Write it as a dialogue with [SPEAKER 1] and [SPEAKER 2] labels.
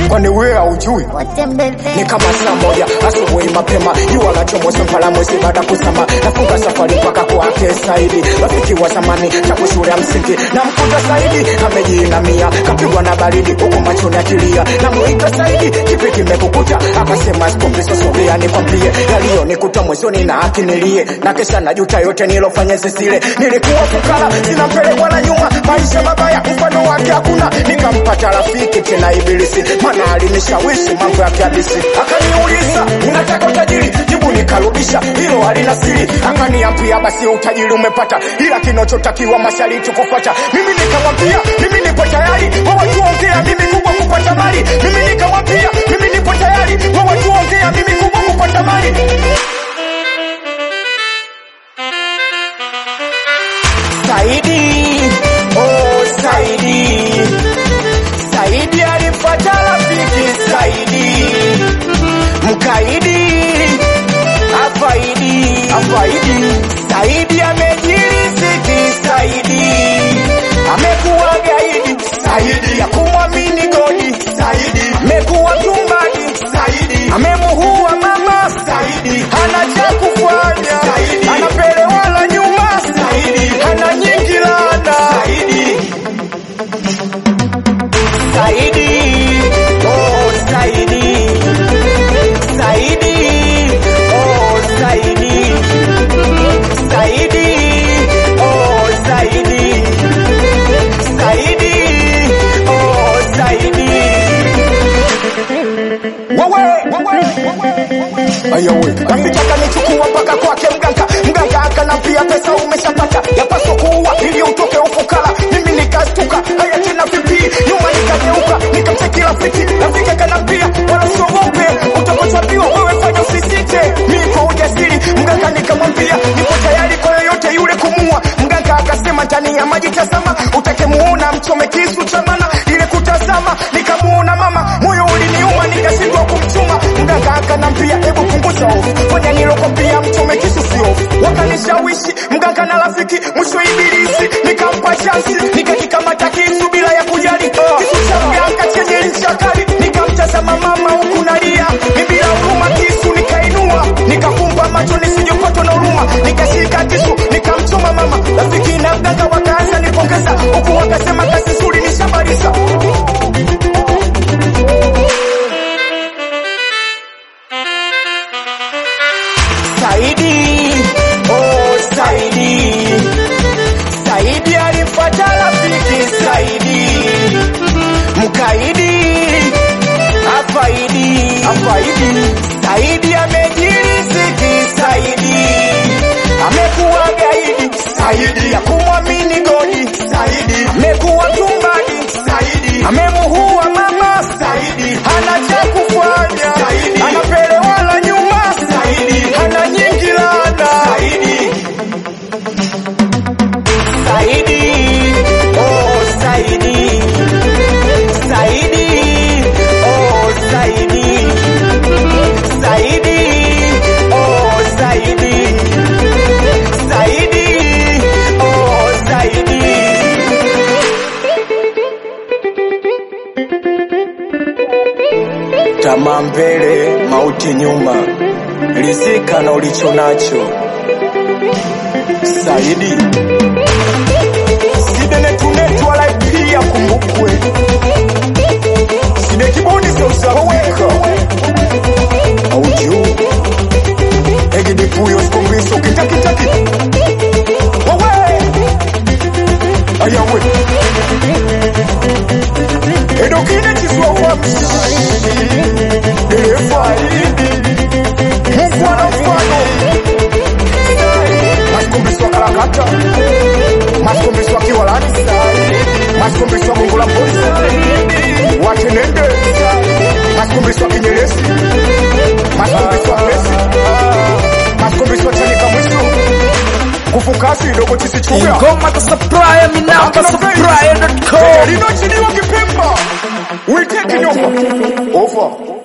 [SPEAKER 1] kwani wewe haujui ni kama saa moja asubuhi mapema jua la chomoza mpala mwezi baada kusama nafunga safari mpaka kwake Saidi rafiki wa zamani tangu shule ya msingi na mkuta Saidi amejiinamia kapigwa na baridi huku machoni akilia na muita Saidi kipi kimekukuta akasema sikombiso sogea nikwambie yaliyonikuta mwezoni na akinilie na kesha najuta yote nilofanya zisile nilikuwa fukara sina mbele wala nyuma maisha mabaya mfano wake hakuna nikampata rafiki tena ibilisi maana alinishawishi mambo ya kiabisi akaniuliza unataka utajiri jibu nikarudisha hilo halina siri akaniambia basi utajiri umepata ila kinachotakiwa mashariti kufuata mimi nikamwambia mimi nipo tayari kwa watu ongea mimi kubwa kupata mali mimi nikamwambia mimi nipo tayari kwa watu ongea mimi kubwa kupata mali Saidi, oh Saidi, Saidi alipata rafiki Saidi, mkaidi afaidi, afaidi. Saidi amejiriziki Saidi, amekuwa gaidi Saidi ya kumwamini godi Saidi, amekuwa tumbani Saidi, amemuhua mama Saidi, hana cha kufanya Saidi, anapelewa la nyuma Saidi, hana nyingi lana Saidi. Saidi, oh Saidi, Saidi, oh Saidi, Saidi, oh Saidi, Saidi, oh Saidi. Wewe, wewe, Ayawe, rafiki akanichukua mpaka kwake mganga, mganga akanambia pesa umeshapata, yapaswa kuua ili utoke ufukara. Mimi nikastuka, haya tena vipi? Nyuma nikageuka, nikamcheki rafiki, rafiki akanambia wala usiogope, utakachoambiwa wewe fanya usisite. Mimi kwa ujasiri, mganga nikamwambia niko tayari kwa yoyote yule kumua. Mganga akasema ndani ya maji tazama, utakemuona mchome kisu cha maana. Ile kutazama nikamuona mama, moyo uliniuma nikashindwa kumchuma. Mganga akanambia hebu punguza hofu, fanya nilokwambia, mchome kisu si hofu. Wakanishawishi mganga na rafiki, mwisho ibilisi nikampa chansi, nikakikamata kisu bila ya kujali kisu cha mganga chenye ncha kali. Nikamtazama mama huku nalia, mimi bila huruma kisu nikainua, nikafumba macho nisijopatwa na huruma, nikashika kisu nikamchoma mama. Rafiki na mganga wakaanza nipongeza, huku wakasema kazi nzuri nishamaliza. Saidi, oh Saidi, Saidi alipata rafiki Saidi, mkaidi afaidi, afaidi. Saidi amejiriziki Saidi, amekuwa gaidi Saidi ya kumwamini godi Saidi, amekuwa tumbani Saidi, amemuhua mama Saidi, hana cha kufanya Saidi, anapelewa la nyuma Saidi, hana nyingi lana Saidi. Saidi, oh Saidi, Saidi, oh Saidi, Saidi, oh Saidi, Saidi, oh Saidi. Tamaa mbele, mauti nyuma, rizika na ulicho nacho. Saidi sidenetunetu wala pia kumbukwe side kibuni seusaweka auju egidipuyo sikombiso kitakitaki wawe ayawe edokine chiswawamsi efaidi mufano mfano masikumbiswa kalakata masikumbiswa kiwalani masikumbiswa gongo la polisi watenende masikumbiswa kinyeresi masikumbiswa pesi masikumbiswa chanika mwisu kufukasi dogo chisichuga
[SPEAKER 2] Ngoma za Supplier, mi namba supplier.com.
[SPEAKER 1] linochiliwa kipemba uiteki nyumba over